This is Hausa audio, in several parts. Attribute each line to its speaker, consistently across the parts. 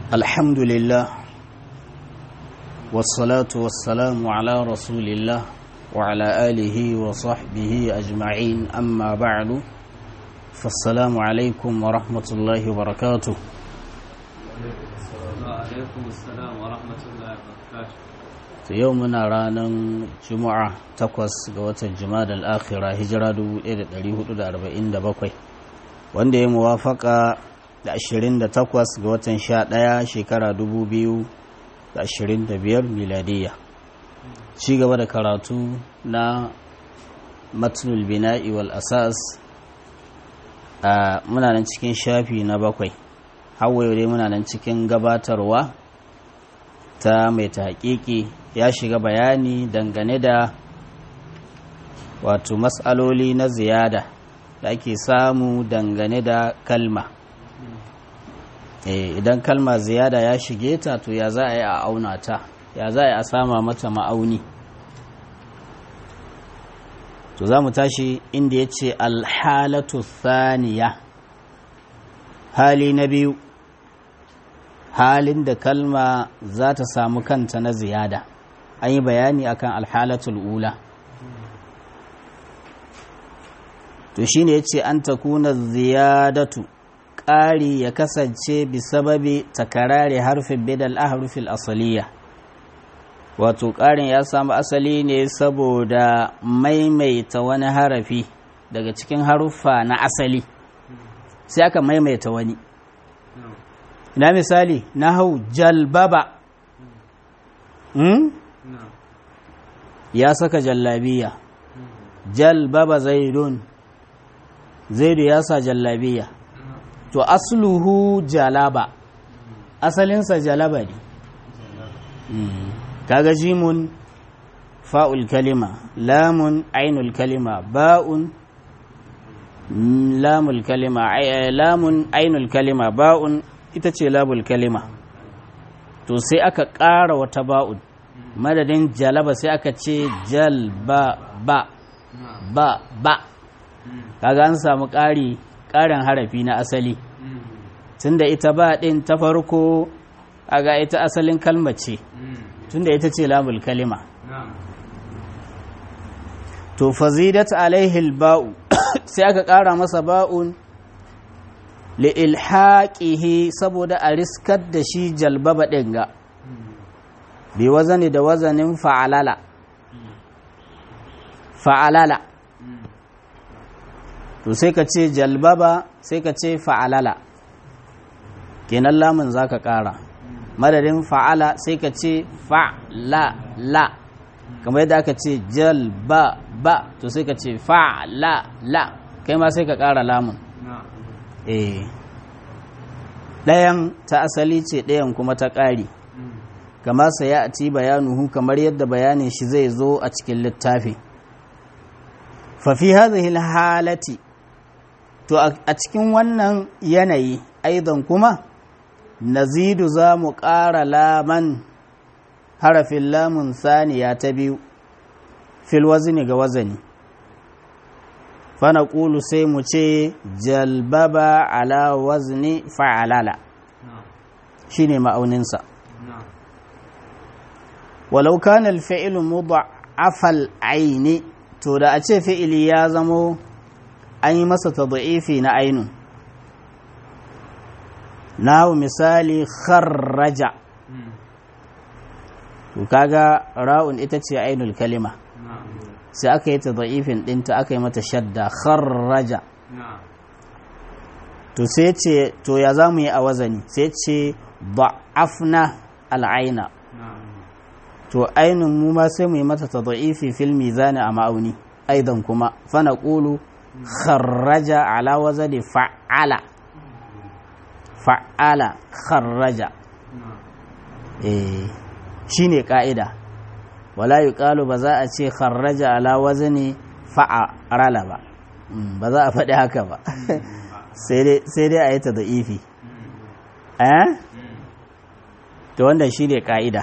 Speaker 1: الحمد لله والصلاة والسلام على رسول الله وعلى آله وصحبه أجمعين أما بعد فالسلام عليكم ورحمة الله وبركاته
Speaker 2: وعليكم السلام ورحمة الله وبركاته
Speaker 1: يومنا رانا جمعة تقوس قوة الجماد الآخرة هجرة 1447 wanda ya muwafaka da 28 ga watan 11 shekara 2025 miladiya ci gaba da karatu na matnul bina'i wal asas a muna nan cikin shafi na bakwai hawaye dai muna nan cikin gabatarwa ta mai taƙiƙi ya shiga bayani dangane da wato matsaloli na ziyada da ake samu dangane da kalma idan kalma ziyada ya shige ta to ya za a yi a auna ta ya za a yi a sama mata ma'auni to za mu tashi inda ya ce alhalatu thaniya hali na biyu halin da kalma za ta samu kanta na ziyada an yi bayani akan alhalatul ula to shine ya ce an takuna ziyadatu ƙari ya kasance bisababi takarare harfin bidal ahrufil asaliya wato ƙarin ya samu asali ne saboda maimaita wani harafi daga cikin haruffa na asali sai aka maimaita wani na misali na hau jalbaba ya saka jallabiya jalbaba zaidun zaidu ya sa jallabiya to asluhu jalaba asalinsa jalaba ne kaga jimun fa'ul kalima lamun ainul kalima ba'un lamul kalima lamun ainul kalima ba'un ita ce labul kalima to sai aka ƙara wata ba'un madadin jalaba sai aka ce jalba ba ba ba kaga an samu ƙari ƙarin harafi na asali tunda ita ba ɗin ta farko kaga ita asalin kalma ce tunda ita ce lamul kalima to fazidat alaihi ba'u sai aka ƙara masa ba'un li'ilhaqihi saboda a riskar da shi jalbaba ɗin ga bi wazani da wazanin fa'alala fa'alala to sai ka ce jalbaba sai ka ce fa'alala kenan lamun za ka ƙara madadin fa'ala sai ka ce fa'lala kamar yadda aka ce jalbaba to sai ka ce fa'lala kai ma sai ka ƙara lamun eh ɗayan ta asali ce ɗayan kuma ta ƙari kama sa ya ci bayanuhu kamar yadda bayanin shi zai zo a cikin littafi fafi hadhihi halati to a cikin wannan yanayi aidan kuma nazidu za mu ƙara laman harafin lamun saniya ta biyu fil wazini ga wazani fana ƙulu sai mu ce jalbaba ala wazni fa'alala shi ne ma'auninsa walau kana alfa'ilu mudha'afal aini to da a ce fi'ili ya zamo an yi masa tad'ifi na ainun nahu misali kharraja to kaga ra'un ita ce ainul kalima sai aka yi tad'ifin dinta aka yi mata shadda kharraja to sai ce to ya zamu yi a wazani sai ce da'afna al'aina to ainun mu ma sai mu yi mata tad'ifi fil mizani a ma'auni aidan kuma fa naqulu kharraja ala wazani fa'ala fa'ala kharraja eh shine ka'ida wala yuqalu ba za a ce kharraja ala wazani fa'ala ba ba za a faɗi haka ba sai dai a yi ta da'ifi eh to wanda shine ka'ida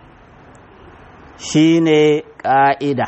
Speaker 1: shine ka'ida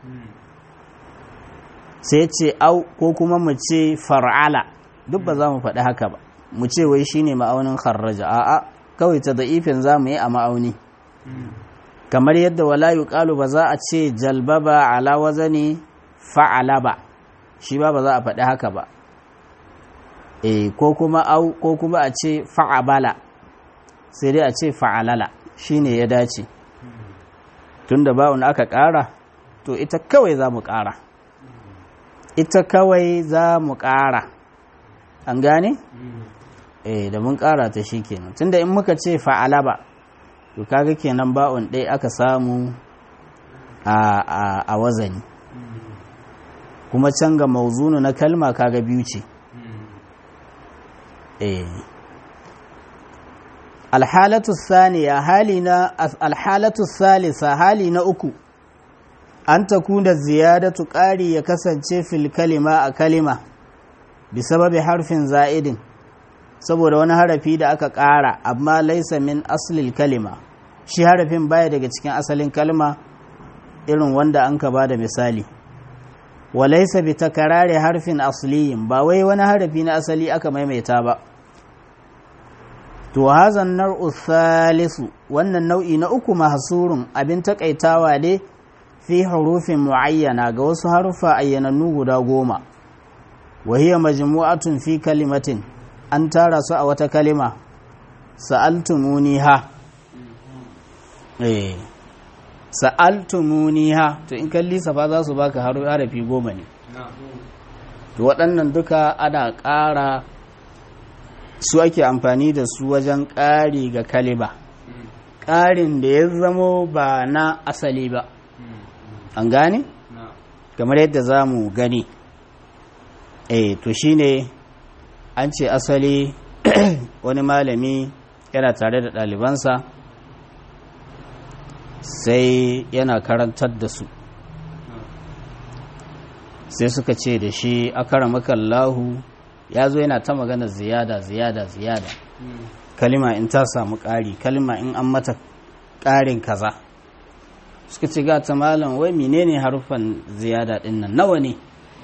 Speaker 1: sai ce au ko kuma mu ce far'ala duk ba za mu faɗi haka ba mu ce wai shine ma'aunin kharraja a'a kawai ta da'ifin za mu yi a ma'auni kamar yadda wala yuqalu ba za a ce jalbaba ala wazani fa'ala ba shi ba ba za a faɗi haka ba eh ko kuma au ko kuma a ce fa'abala sai dai a ce fa'alala shine ya dace tunda bawun aka ƙara to ita kawai za mu ƙara ita kawai za mu ƙara an gane eh da mun ƙara ta shi kenan tunda in muka ce fa'ala ba to kaga kenan ba'un ɗaya aka samu a, a, a wazani kuma can ga mauzunu na kalma kaga biyu ce eh alhalatu saniya hali na alhalatu salisa hali na uku an takuna ziyadatu ƙari ya kasance fil kalima a kalima bisababi harfin za'idin saboda wani harafi da aka ƙara amma laisa min aslil kalima shi harafin baya daga cikin asalin kalma irin wanda an ka bada misali wa laisa bi takarari harfin asliyin ba wai wani harafi na asali aka maimaita ba to hazan nar'u thalisu wannan nau'i na uku mahsurun abin takaitawa ne fi hurufin muayyana ga wasu harufa ayyanannu guda goma wa hiya majmu'atun fi kalimatin an tara su a wata kalima sa'altumuniha eh sa'altumuniha to in kalli safa za su baka harafi goma ne to waɗannan duka ana ƙara su ake amfani da su wajen ƙari ga kalima ƙarin da ya zamo ba na asali ba an gane kamar yadda za mu gani eh to shine an ce asali wani malami yana tare da ɗalibansa sai yana karantar da su sai suka ce da shi akara makallahu ya zo yana ta magana ziyada ziyada ziyada kalima in ta samu ƙari kalima in an mata ƙarin kaza suka ce ga ta malam wai menene harufan ziyada ɗin nan nawa ne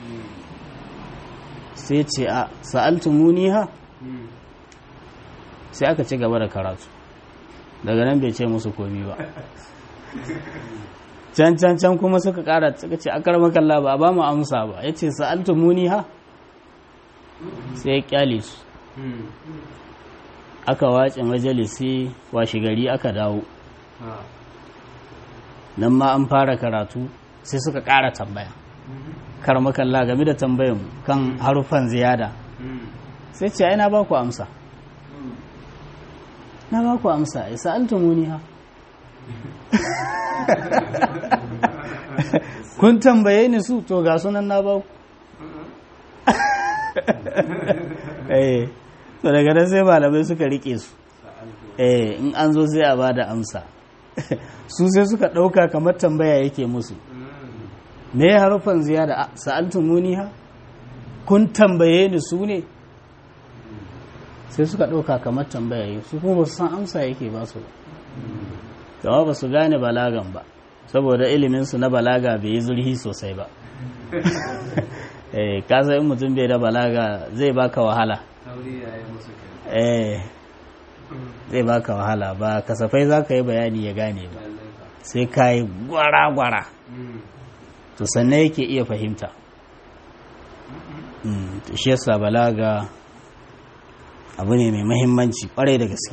Speaker 1: sai ce a sa'altu muniha sai aka ci gaba da karatu daga nan bai ce musu komi ba can can can kuma suka kara suka ce a karama kalla ba ba mu amsa ba ya ce sa'altu muniha sai ya kyale su aka wace majalisi washi gari aka dawo nan ma an fara karatu sai suka kara tambaya karmakalla game da tambayan kan harufan ziyada sai ce na ba ku amsa na ba ku amsa ya sa'altumuni ha kun tambaye ni su to ga sunan na ba ku eh to daga nan sai malamai suka rike su eh in an zo sai a ba da amsa su sai suka ɗauka kamar tambaya yake musu me ya harufan ziyada sa'altu muniha kun tambaye ni su ne sai suka ɗauka kamar tambaya su kuma ba su san amsa yake ba su ba ba su gane balagan ba saboda iliminsu na balaga bai yi zurhi sosai ba eh kasa in mutum bai da balaga zai baka wahala eh zai baka wahala ba kasafai za ka yi bayani ya gane ba sai ka yi gwara-gwara to sannan yake iya fahimta to shi yasa balaga abu ne mai mahimmanci kwarai da gaske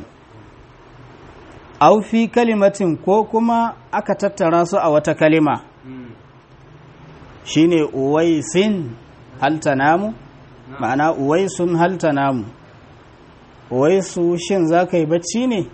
Speaker 1: aufi kalimatin ko kuma aka tattara su a wata kalima shine uwaisin halta namu ma'ana uwaisun halta namu uwaisu shin za ka yi bacci ne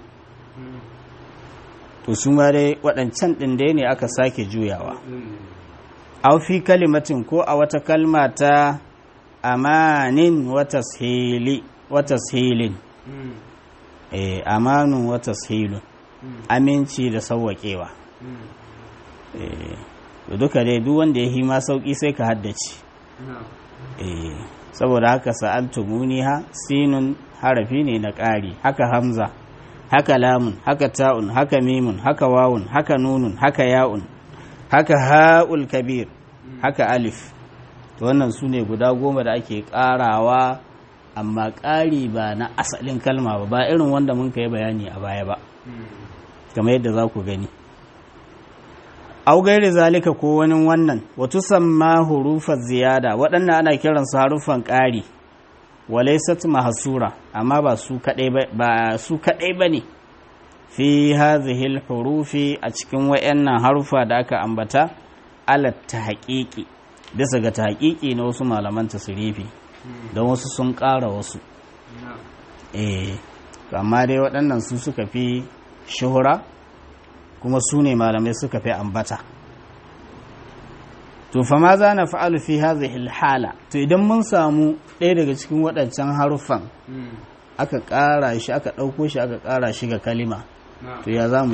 Speaker 1: to su ma dai waɗancan ɗin dai ne aka sake juyawa aw fi kalimatin ko a wata kalma ta amanin wata tashilin eh amanun wata tashilun aminci da sauwaƙewa eh duka dai duk wanda ya yi ma sauƙi sai ka haddace eh saboda haka sa'altu muniha sinun harafi ne na ƙari haka hamza haka lamun haka ta'un haka mimun haka wawun haka nunun haka ya'un haka ha'ul kabir haka alif to wannan su ne guda goma da ake ƙarawa amma ƙari ba na asalin kalma ba ba irin wanda mun kai bayani a baya ba kamar yadda za ku gani au gairi zalika ko wani wannan watu samma hurufar ziyada waɗannan ana kiransu harufan ƙari walaisat mahsura amma ba su kadai ba su kadai bane fi hadhihi hurufi a cikin wayannan harufa da aka ambata ala tahqiqi bisa ga tahqiqi na wasu malaman tasrifi don wasu sun ƙara wasu eh amma dai waɗannan su suka fi shuhura kuma su ne malamai suka fi ambata to fa ma za na fa'alu fi hadhihi hala to idan mun samu ɗaya daga cikin waɗancan haruffan aka ƙara shi aka ɗauko shi aka ƙara shi ga kalima to ya zamu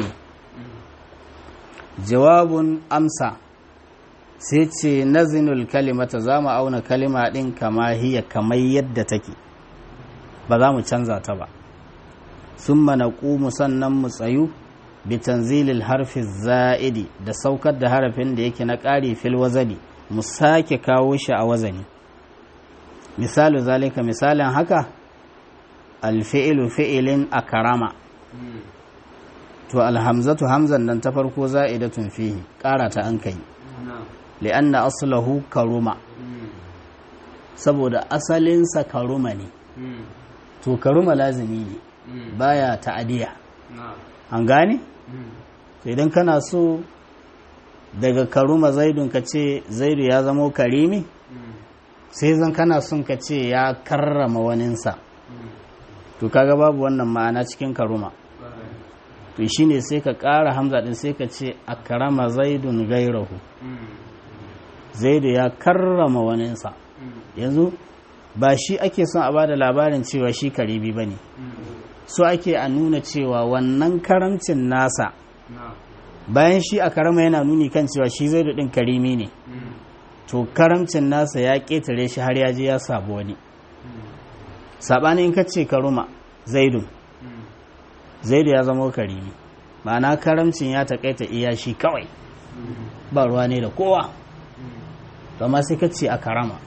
Speaker 1: jawabun amsa sai ce nazinul kalimata za mu auna kalima ɗin kama hiya kamar yadda take ba za mu canza ta ba sun mana ƙumu sannan mu tsayu bitanzilil harfi za'idi da saukar da harafin da yake na ƙari fil wazani mu sake kawo shi a wazani misalu zalika misalin haka alfi'ilu fi'ilin a karama to alhamzatu hamzan nan ta farko za'idatun fihi ƙara ta an kai li'anna aslahu karuma saboda asalinsa karuma ne to karuma lazimi ne baya ta'adiya an gane idan kana so daga karuma zaidun ka ce zaidu ya zamo karimi sai zan kana son ka ce ya karrama waninsa to kaga babu wannan ma'ana cikin karuma to shine sai ka ƙara hamza din sai ka ce a karama zaidun gairahu zaidu ya karrama waninsa yanzu ba shi ake son a bada labarin cewa shi karibi ba ne so ake a nuna cewa wannan karamcin nasa bayan shi a karama yana nuni kan cewa shi zaidu din karimi ne to karamcin nasa ya ƙetare shi har ya je ya sabu wani saɓani in ka ce karuma zaidu zaidu ya zama karimi ma'ana karamcin ya taƙaita iya shi kawai ba ruwa ne da kowa amma sai ka ce a karama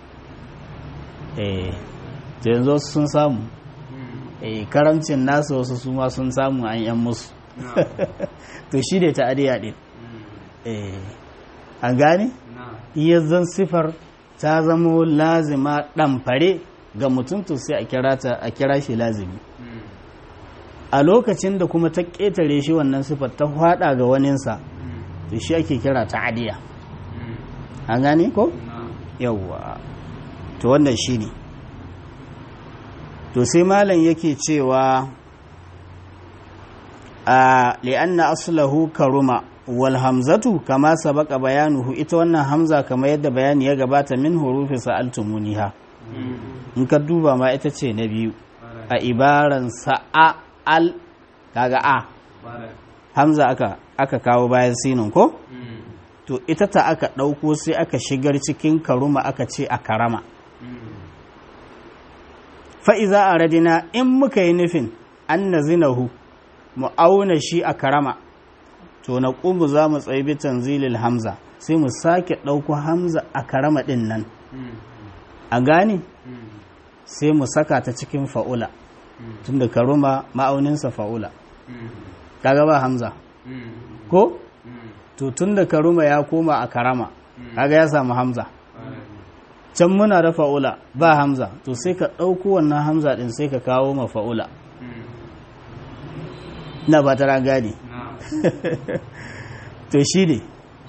Speaker 1: eh yanzu sun samu eh karamcin nasu wasu su ma sun samu an yan musu to shi ne ta adiya din eh an gane iya zan sifar ta zamo lazima ɗamfare ga mutum to sai a kira ta a kira shi lazimi a lokacin da kuma ta ƙetare shi wannan sifar ta hwada ga waninsa to shi ake kira ta adiya an gane ko yawwa to wannan shi ne to sai malam yake cewa a li'anna aslahu karuma wal hamzatu kama sabaka bayanuhu ita wannan hamza kama yadda bayani ya gabata min hurufi sa'altumuniha in ka duba ma ita ce na biyu a ibaran sa'a al kaga a hamza aka aka kawo bayan sinin ko to ita ta aka ɗauko sai aka shigar cikin karuma aka ce a karama fa'iza a radina in muka yi nufin an na zinahu mu auna shi a karama to na ƙumu za mu tsaye bi tanzilil hamza sai mu sake ɗauko hamza a karama ɗin nan a gane sai mu saka ta cikin fa'ula tun da karuma ma'auninsa fa'ula kaga ba hamza ko to tun da karuma ya koma a karama kaga ya samu hamza can muna da fa'ula ba hamza to sai ka ɗauko wannan hamza ɗin sai ka kawo ma fa'ula na ba ta gane to shi ne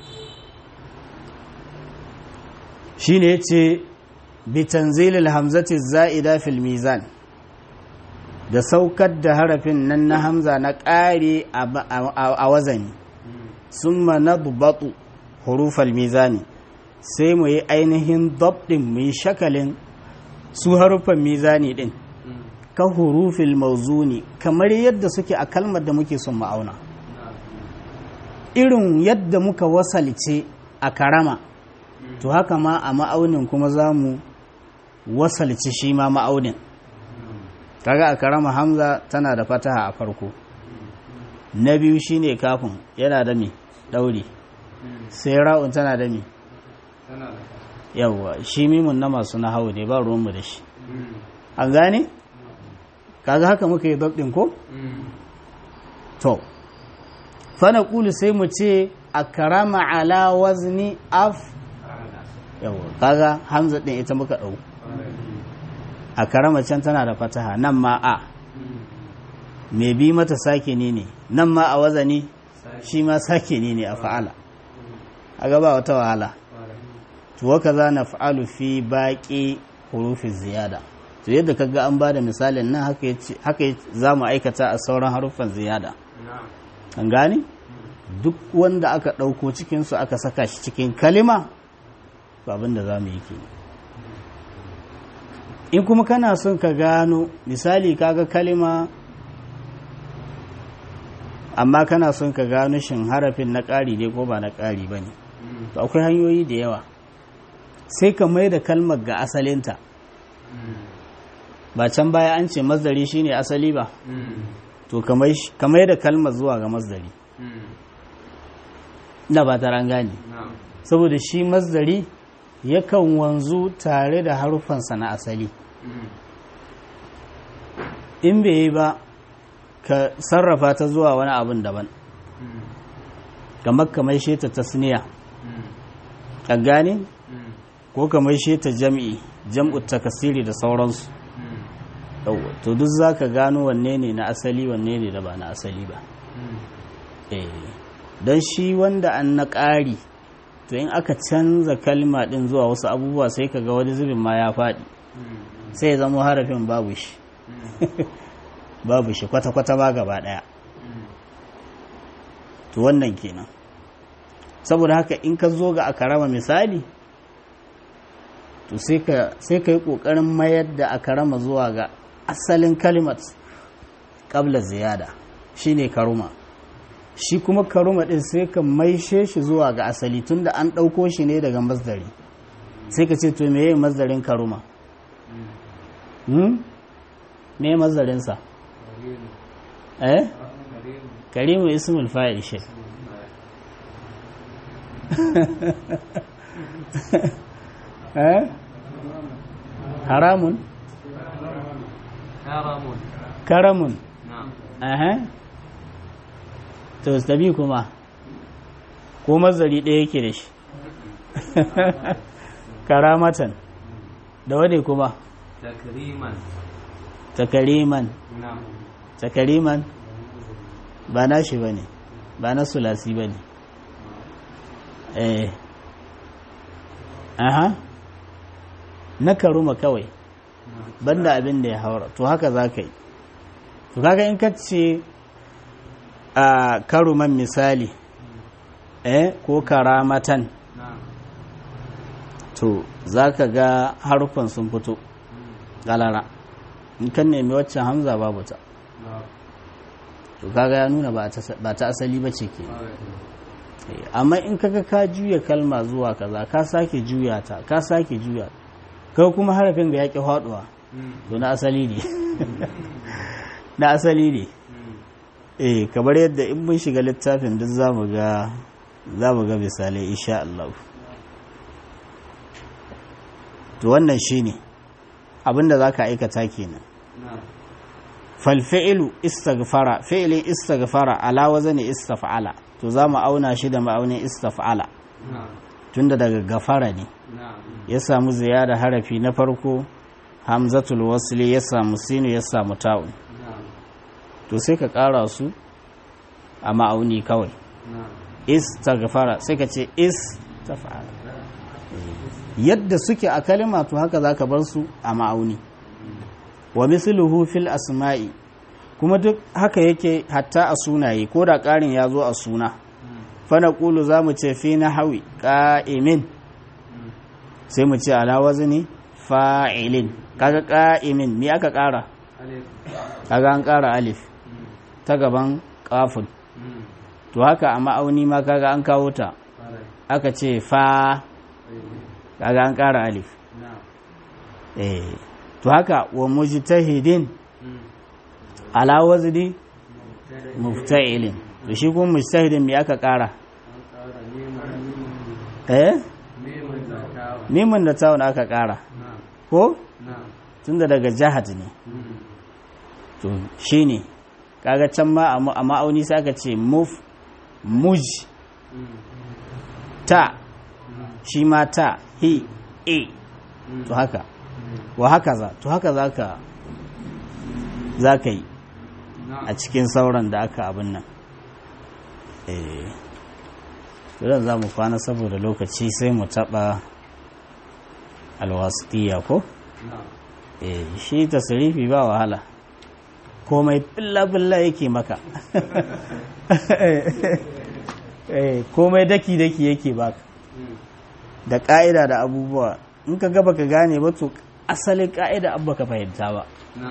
Speaker 1: shi ne ce bitanzilil hamzati za'ida fil mizan da saukar da harafin nan na hamza na ƙare a wazani sun na bubatu hurufal mizani sai mu yi ainihin ɗin mu yi shakalin su harufan mizani ɗin ka hurufil mauzuni kamar yadda suke a kalmar da muke son ma'auna irin yadda muka wasalce a karama to haka ma a ma'aunin kuma za mu wasalce shi ma ma'aunin kaga a karama hamza tana da fataha a farko na biyu shine kafin yana da me ɗauri sai ra'un tana da me yawwa shi mimun na masu na hau ne ba ruwanmu da shi an gane kaga haka muka yi dabdin ko to fa naqulu sai mu ce akrama ala wazni af yawa kaga hamza din ita muka dau akrama can tana da fataha nan ma a me bi mata sake ne ne nan ma a wazani shi ma sake ne ne a fa'ala a gaba wata wahala to waka za na fa'alu fi baƙi hurufin ziyada to yadda kaga an ba da misalin nan haka za mu aikata a sauran haruffan ziyada an gane duk wanda aka ɗauko cikinsu aka saka shi cikin kalima abin da za mu yi ke in kuma kana son ka gano misali kaga kalima amma kana son ka gano shin harafin na ƙari ne ko ba na ƙari ba ne to akwai hanyoyi da yawa sai ka mai da kalmar ga asalinta ba can baya an ce mazdari shine asali ba to ka mai da kalmar zuwa ga mazdari ina ba ta gane saboda shi mazdari yakan wanzu tare da harufansa na asali in bai yi ba ka sarrafa ta zuwa wani abin daban kamar kamar shi ta tasniya a gane ko kamar shi ta jam'i jam'u takasiri da sauransu to duk za ka gano wanne ne na asali wanne ne da ba na asali ba don shi wanda an na ƙari to in aka canza kalma ɗin zuwa wasu abubuwa sai ka ga wani zubin ma ya faɗi sai ya zama harafin babu shi babu shi kwata-kwata ba gaba ɗaya to wannan kenan saboda haka in ka zo ga akarama misali to sai ka yi ƙoƙarin mayar da akarama zuwa ga asalin kalimat ƙabla ziyada shi ne karuma shi kuma karuma ɗin sai ka maishe shi zuwa ga asali tunda an ɗauko shi ne daga masdari sai ka ce to me yi masdarin karuma me masdarinsa eh karimu ismul fa'il shi eh haramun
Speaker 2: haramun
Speaker 1: karamun
Speaker 2: na'am
Speaker 1: eh to stabi kuma ko mazari ɗaya yake da shi karamatan da wane kuma
Speaker 2: takriman
Speaker 1: takariman
Speaker 2: na'am
Speaker 1: takariman ba na shi ba ne ba na sulasi ba ne eh aha na karuma kawai banda abin da ya haura to haka za ka yi to kaga in ka ce a karuman misali eh ko karamatan
Speaker 2: na'am
Speaker 1: to za ka ga harufan sun fito galara in kan nemi waccan hamza babu ta
Speaker 2: na'am
Speaker 1: to kaga ya nuna ba ta- ba ta asali ba ce ke Eh, amma in kaga ka juya kalma zuwa kaza ka sake juya ta ka sake juya kai kuma harafin ga yaƙi haɗuwa to na asali ne na asali ne eh kamar yadda in mun shiga littafin duk za mu ga za mu ga misalai insha Allah to wannan shine abinda zaka aikata kenan
Speaker 2: na'am
Speaker 1: fal fi'lu istaghfara fi'li istaghfara ala wazni istaf'ala to za mu auna shi da ma'aunin istaf'ala
Speaker 2: na'am
Speaker 1: tunda daga gafara ne
Speaker 2: na'am
Speaker 1: ya samu ziyada harafi na farko hamzatul wasli ya samu sinu ya samu ta'un
Speaker 2: na'am
Speaker 1: to sai ka ƙara su a ma'auni kawai
Speaker 2: na'am
Speaker 1: istaghfara sai ka ce istaf'ala yadda suke a kalima to haka zaka bar su a ma'auni wa misluhu fil asma'i kuma duk haka yake hatta a sunaye ko da ƙarin ya zo a suna fa naqulu za mu ce fi nahwi qa'imin sai mu ce ala wazni fa'ilin kaga qa'imin me aka ƙara
Speaker 2: alif
Speaker 1: kaga an ƙara alif ta gaban qafun to haka a ma'auni ma kaga an kawo ta
Speaker 2: alif
Speaker 1: aka ce fa kaga an ƙara alif
Speaker 2: na'am
Speaker 1: eh to haka wa mujtahidin ala wazni mufta'ilin to shi kuma mujtahidin me aka ƙara eh mimin da tawun aka ƙara
Speaker 2: na'am
Speaker 1: ko
Speaker 2: na'am
Speaker 1: tunda daga jahad ne to shine kaga can ma a ma'auni sai aka ce muf muj ta shi ma ta hi e to haka wa haka za to haka za ka za ka yi a cikin sauran da aka abin nan eh to za mu kwana saboda lokaci sai mu taɓa alwasitiya ko eh shi tasirifi ba wahala komai billa-billa yake maka komai daki-daki yake baka da ƙa'ida da abubuwa in ka gaba ka gane ba to asalin ƙa'ida abba ka fahimta ba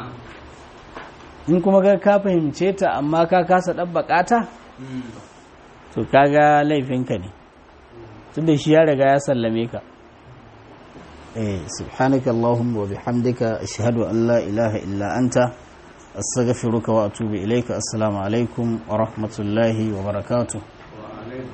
Speaker 1: in kuma ga ka fahimce ta amma ka kasa ɗabbaƙa ta to kaga laifinka ne tun da shi ya riga ya sallame ka سبحانك اللهم وبحمدك أشهد أن لا إله إلا أنت أستغفرك وأتوب إليك السلام عليكم ورحمة الله وبركاته